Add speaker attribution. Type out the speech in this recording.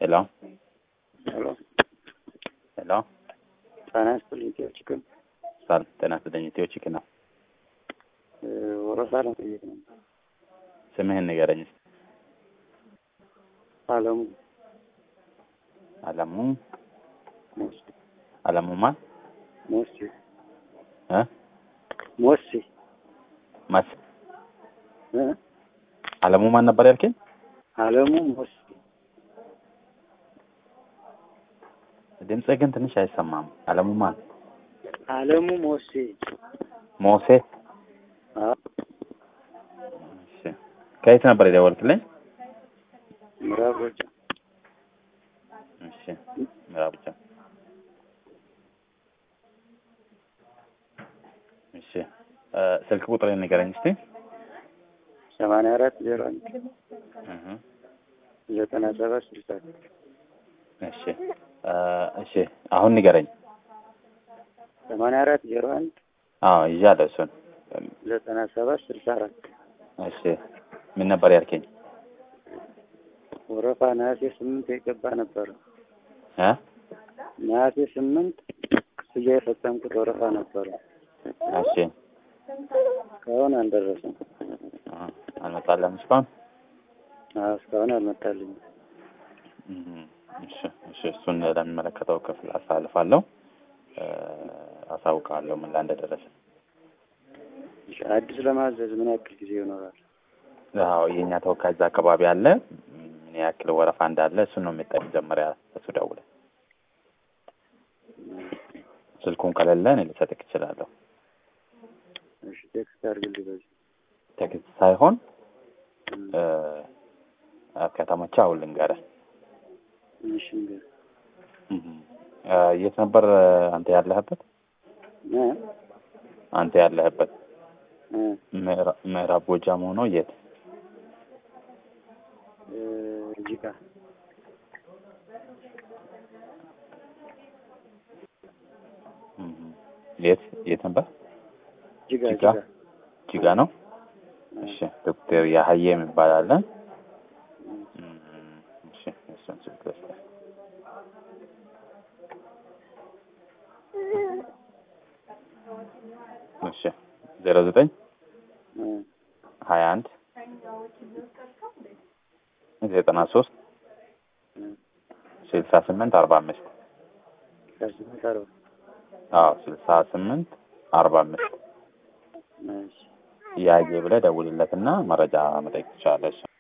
Speaker 1: ሄሎ
Speaker 2: ሄሎ
Speaker 1: ሄሎ
Speaker 2: ጤና ይስጥልኝ። ኢትዮ ቺክን
Speaker 1: ሳል ጤና ይስጥልኝ። ኢትዮ ቺክን ነው።
Speaker 2: ወረፋ ለመጠየቅ ነው።
Speaker 1: ስምህን ንገረኝ እስኪ።
Speaker 2: አለሙ
Speaker 1: አለሙ
Speaker 2: ሞሴ
Speaker 1: አለሙ ማን
Speaker 2: ሞሴ
Speaker 1: እ
Speaker 2: ሞሴ
Speaker 1: ማስ
Speaker 2: እ
Speaker 1: አለሙ ማን ነበር ያልከኝ?
Speaker 2: አለሙ ሞሴ
Speaker 1: ድምፅህ ግን ትንሽ አይሰማም። አለሙ ማን?
Speaker 2: አለሙ ሞሴ
Speaker 1: ሞሴ።
Speaker 2: አዎ
Speaker 1: እሺ ከየት ነበር የደወልክልኝ?
Speaker 2: ምዕራብ ጎጃም
Speaker 1: እሺ ምዕራብ ብቻ። እሺ እ ስልክ ቁጥር ንገረኝ እስቲ።
Speaker 2: ሰማንያ አራት ዜሮ አንድ
Speaker 1: እህ
Speaker 2: ዘጠና ሰባት ስልሳ
Speaker 1: እሺ እ እሺ አሁን ንገረኝ።
Speaker 2: ሰማንያ አራት ዜሮ አንድ
Speaker 1: አዎ ይዣለሁ እሱን።
Speaker 2: ዘጠና ሰባት ስልሳ አራት
Speaker 1: እሺ ምን ነበር ያልከኝ?
Speaker 2: ወረፋ ነሐሴ ስምንት የገባ ነበረ።
Speaker 1: እ
Speaker 2: ነሐሴ ስምንት ክፍያ የፈጸምኩት ወረፋ ነበረ።
Speaker 1: እሺ
Speaker 2: እስካሁን አልደረሰም።
Speaker 1: እ አልመጣለም እስካሁን?
Speaker 2: አዎ እስካሁን አልመጣልኝም።
Speaker 1: እህ እሺ እሺ እሱን ለሚመለከተው ክፍል አሳልፋለሁ። እ አሳውቃለሁ ምን ላይ እንደደረሰ።
Speaker 2: እሺ፣ አዲስ ለማዘዝ ምን ያክል ጊዜ ይኖራል?
Speaker 1: አዎ የኛ ተወካይ እዛ አካባቢ አለ። ምን ያክል ወረፋ እንዳለ እሱን ነው የሚጠይቅ። መጀመሪያ እሱ ደውለ ስልኩን ከሌለ እኔ ልሰጥክ እችላለሁ።
Speaker 2: እሺ፣ ቴክስት አድርግልኝ በዚህ
Speaker 1: ቴክስት ሳይሆን
Speaker 2: እም፣
Speaker 1: እ ከተመቸ አሁን ልንገርህ።
Speaker 2: እሺ እንግዲህ
Speaker 1: እህ እ የት ነበር አንተ ያለህበት?
Speaker 2: እ
Speaker 1: አንተ ያለህበት
Speaker 2: እ
Speaker 1: ምዕራ- ምዕራብ ጎጃም ሆኖ የት?
Speaker 2: እ እዚህ ጋር
Speaker 1: እህ የት የት ነበር?
Speaker 2: ጅጋ
Speaker 1: ጅጋ?
Speaker 2: ጅጋ
Speaker 1: ጅጋ ነው። እሺ ዶክተር ያህዬ የሚባል አለ። እም፣ እሺ እሱን ስልክ ልስጥህ። እሺ ዜሮ ዘጠኝ
Speaker 2: እ
Speaker 1: ሀያ አንድ ዘጠና ሶስት
Speaker 2: እ
Speaker 1: ስልሳ ስምንት አርባ አምስት
Speaker 2: ከስምንት አርባ
Speaker 1: አዎ ስልሳ ስምንት አርባ አምስት
Speaker 2: እሺ
Speaker 1: ያየ ብለህ ደውልለትና መረጃ መጠየቅ ትችላለህ። እሱ